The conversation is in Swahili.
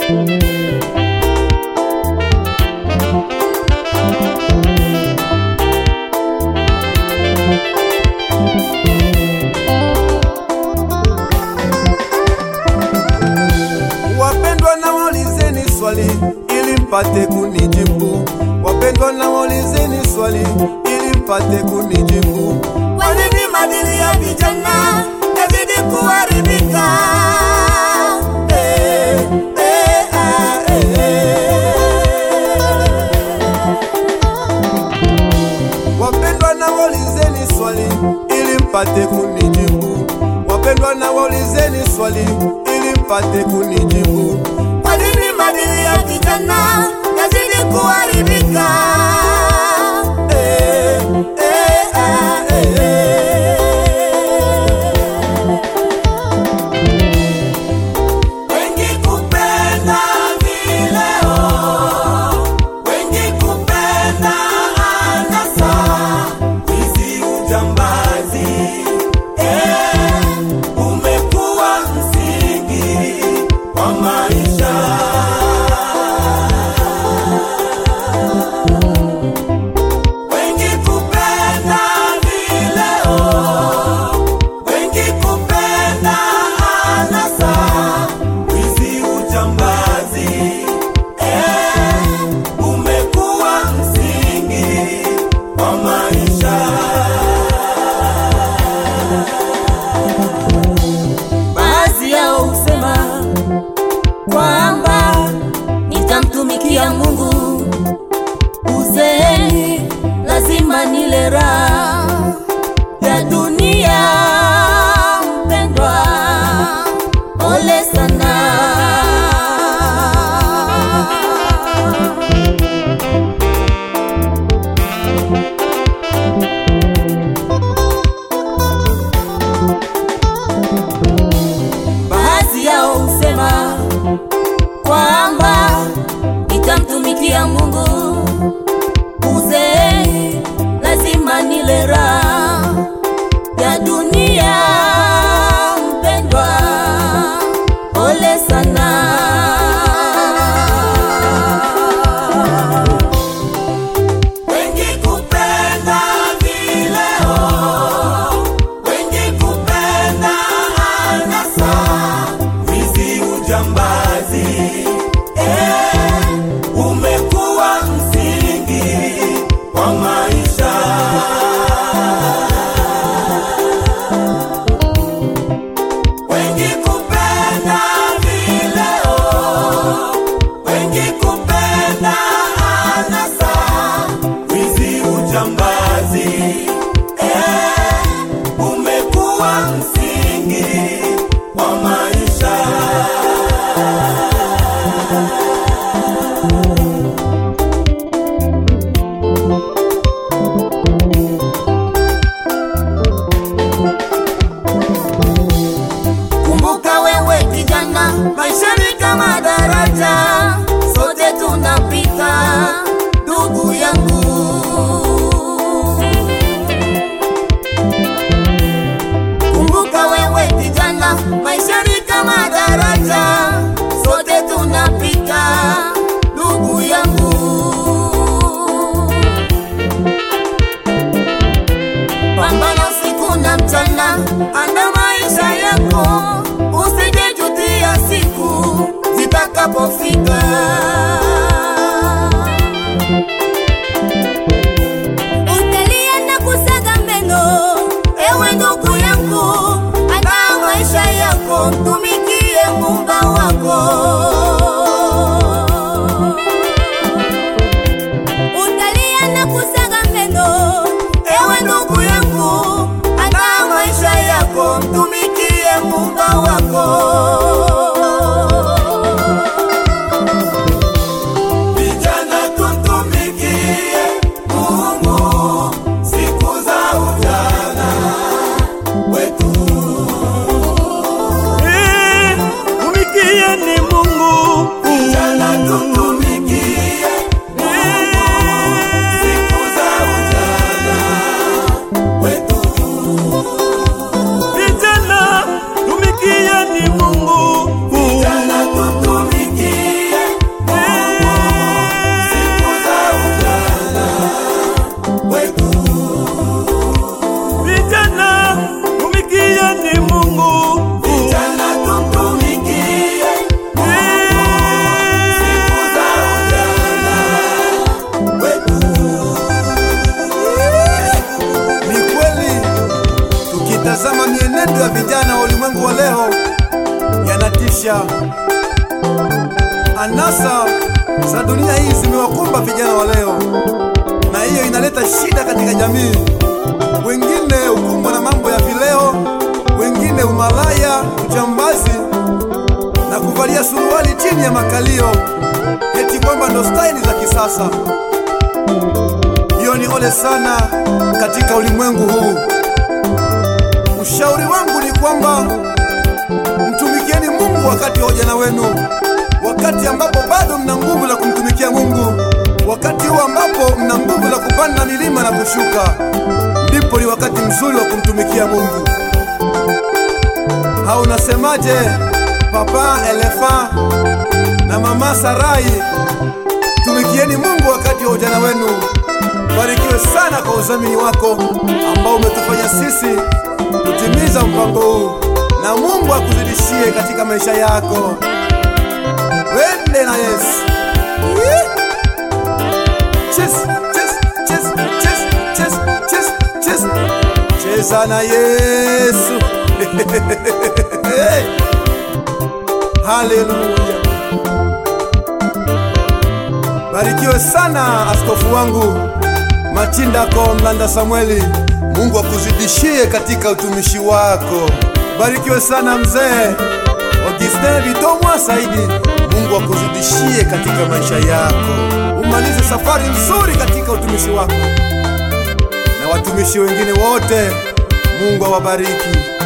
Wapendwa na waulizeni swali ili mpate kunijibu. Wapendwa na waulizeni swali ili mpate kunijibu. Kwa nini maadili ya vijana yazidi kuharibika? Eh, eh, ah, eh, eh. Wapendwa na waulizeni swali ili mpate kunijibu. Wapendwa na waulizeni swali ili mpate kunijibu. Kwa nini maadili ya vijana yazidi kuharibika? Eh, eh, ah, eh, eh. Wengi kupenda vileo, wengi kupenda anasa, wizi, ujambazi, eh, umekuwa msingi wa maisha. Wengi kupenda vileo, wengi kupenda anasa, wizi, ujambazi, eh, umekuwa msingi wa maisha. Baadhi yao husema kwamba nitamtumikia Mungu uzeeni, lazima nile raha ya dunia. Mpendwa, ole sana. Baadhi yao husema kwamba nitamtumikia Mungu uzeeni, lazima nile raha ya dunia. Mpendwa, ole sana. Wengi kupenda vileo, wengi kupenda anasa, wizi, ujambazi, eh, umekuwa msingi wa maisha. Wengi kupenda vileo, wengi kupenda anasa, wizi, ujambazi, eh, umekuwa msingi wa maisha. Kumbuka wewe kijana, maisha ni kama daraja, sote tunapita, ndugu yangu. Kumbuka wewe kijana, maisha ni kama daraja, sote tunapita, ndugu yangu. Pambana usiku na mchana, anda maisha yako, usijejutia siku zitakapofika. Utalia na kusaga meno, Ewe ndugu yangu, anda maisha yako, mtumikie Muumba wako. utalia na kusaga meno, Ewe ndugu yangu, anda maisha yako, mtumikie Muumba wako. Anasa za dunia hii zimewakumba vijana wa leo, na hiyo inaleta shida katika jamii. Wengine hukumbwa na mambo ya vileo, wengine umalaya, ujambazi na kuvalia suruali chini ya makalio, eti kwamba ndo staili za kisasa. Hiyo ni ole sana katika ulimwengu huu. Ushauri wangu ni kwamba mtumikieni Mungu wakati wa ujana wenu, wakati ambapo bado mna nguvu la kumtumikia Mungu, wakati huo ambapo mna nguvu la kupanda milima na kushuka, ndipo ni wakati mzuri wa kumtumikia Mungu. Hau unasemaje, papa Elefa na mama Sarai? Tumikieni Mungu wakati wa ujana wenu. Barikiwe sana kwa udhamini wako ambao umetufanya sisi kutimiza mpango huu, na Mungu akuzidishie katika maisha yako. Wende na Yesu. Yee. Cheza, cheza, cheza, cheza, cheza, cheza, cheza. Cheza na Yesu. Hey. Haleluya. Barikiwe sana askofu wangu Machindako Mlanda Samueli, Mungu akuzidishie katika utumishi wako. Barikiwe sana mzee Augustin Bitomwa Saidi, Mungu akuzidishie katika maisha yako, umalize safari nzuri katika utumishi wako, na watumishi wengine wote Mungu awabariki.